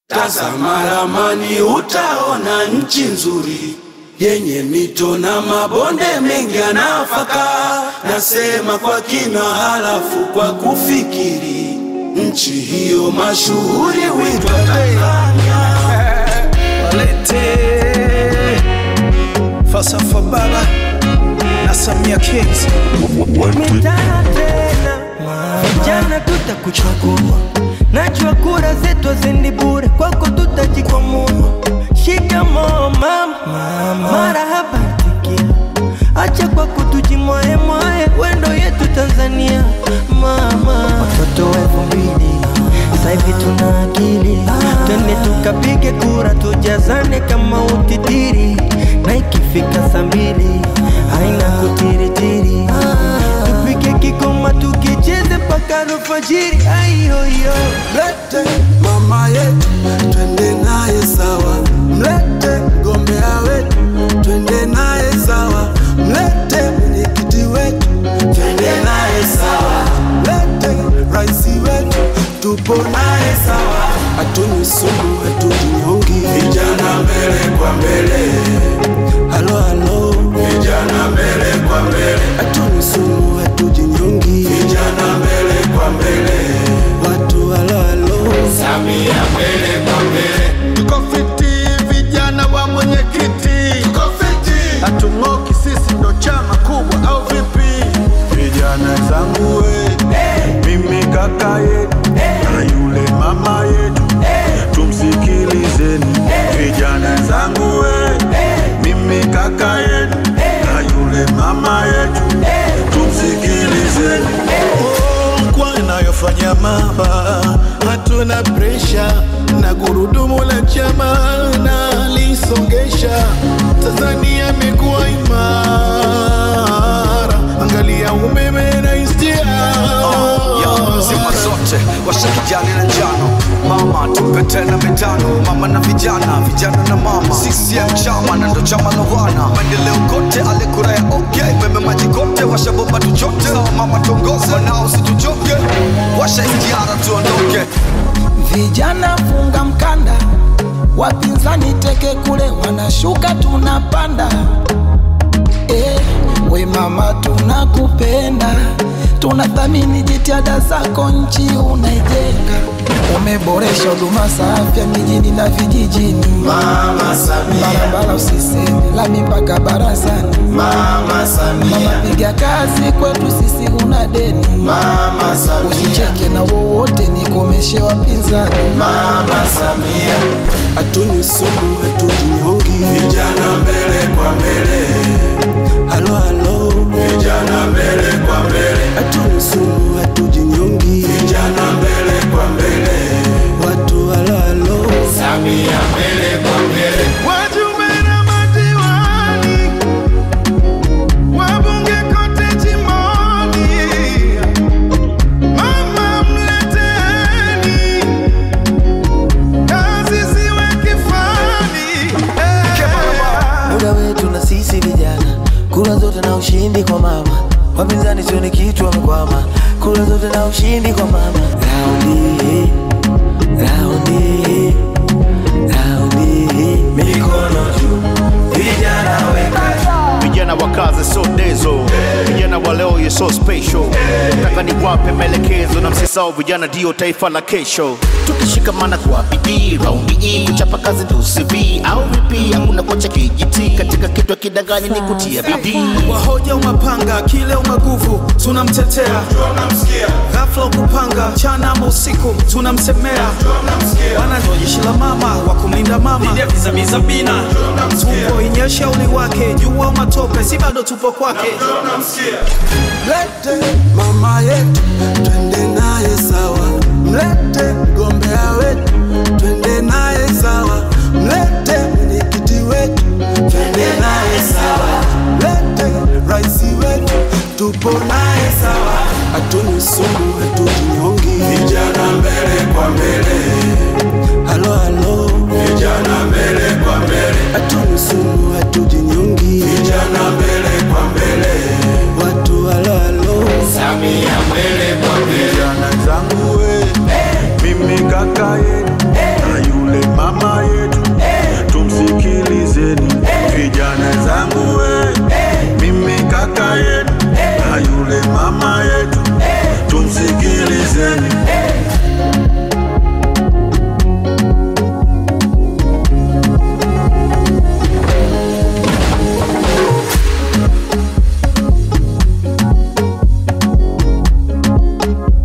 Tazama ramani utaona nchi nzuri yenye mito na mabonde mengi ya nafaka. Nasema kwa kina, halafu kwa kufikiri, nchi hiyo mashuhuri huitwa Tanzania. Walete falsafa baba na Samia Kings mitana tena vijana tutakuchagua najua kura zetu haziendi bure kwako tutajikwamua shikamoo mama marahaba tikia acha kwa kutujimwae mwae wendo yetu tanzania mama watoto wa elfu mbili sahivi tuna akili twende tukapige kura tujazane kama utitiri na ikifika saa mbili haina kutiritiri tupike kikoma tukicheze mpaka alfajiri aiyoyo Mlete mama yetu twende naye sawa, mlete mgombea wetu twende naye sawa, mlete mwenyekiti wetu twende naye sawa, mlete raisi wetu tupo naye sawa, hatuni sumu hatujinyongi, vijana mbele kwa mbele, halo halo, vijana mbele kwa mbele, hatuni sumu hatujinyongi, vijana mbele kwa mbele, watu halo halo, Samia mbele kwa mbele, Tuko fiti vijana wa mwenyekiti, tuko fiti hatung'oki sisi ndo chama kubwa au vipi? Vijana zangu we, mimi kaka yetu na yule mama yetu, tumsikilizeni. Vijana zangu we, mimi kaka yetu na yule mama yetu, tumsikilizeni. Oh, kwa inayofanya mama, hatuna presha na gurudumu la chama na lisongesha. Tanzania imekuwa imara, angalia umeme na istia ya zima zote washa kijani na njano mama tupe tena mitano mama na vijana vijana na mama CCM chama na ndo chama la wana maendeleo kote ale kura ya okay meme maji kote washa bomba tuchote sawa mama tongoze wanao situchoke washa istiara tuondoke Vijana funga mkanda, wapinzani teke kule, wanashuka tunapanda. Eh, we mama, tunakupenda, tunathamini jitihada zako, nchi unaijenga. Umeboresha huduma za afya mijini na vijijini, Mama Samia, barabara usiseme, lami mpaka barazani. Mama Mama, Samia, piga kazi kwetu sisi, una deni. Mama Samia, Usicheke na wowote, nikomeshe wapinzani. Mama Samia, hatuni sumu hatujinyongi, vijana mbele kwa mbele, halo halo, vijana mbele kwa mbele, hatuni sumu hatujinyongi, vijana mbele kwa mbele, watu halo halo, Samia mbele kwa mbele. Wajumbe na madiwani, wabunge kote jimboni, mama mleteni, kazi ziwe kifani. muda wetu na sisi vijana, kura zote na ushindi kwa mama. Wapinzani sioni kitu wamekwama, kura zote na ushindi kwa mama. Raundi hii, raundi hii, raundi hii, mikono juu, vijana weka vijana wa kazi so dezo vijana wa leo ye so special nataka niwape maelekezo na msisao vijana ndio taifa la kesho tukishikamana kwa bidii raundi hii kuchapa kazi ndio CV au vipi hakuna kocha kijiti katika kitu kidanganyi ni kutia bidii wahoja umapanga kile umaguvu tunamtetea ghafla ukupanga mchana ama usiku tunamsemea wana ndo jeshi la mama wa kumlinda mama vizamizabina tumbo inyesha uli wake jua matope si bado tupo kwake Mlete mama yetu twende naye sawa, mlete mgombea wetu twende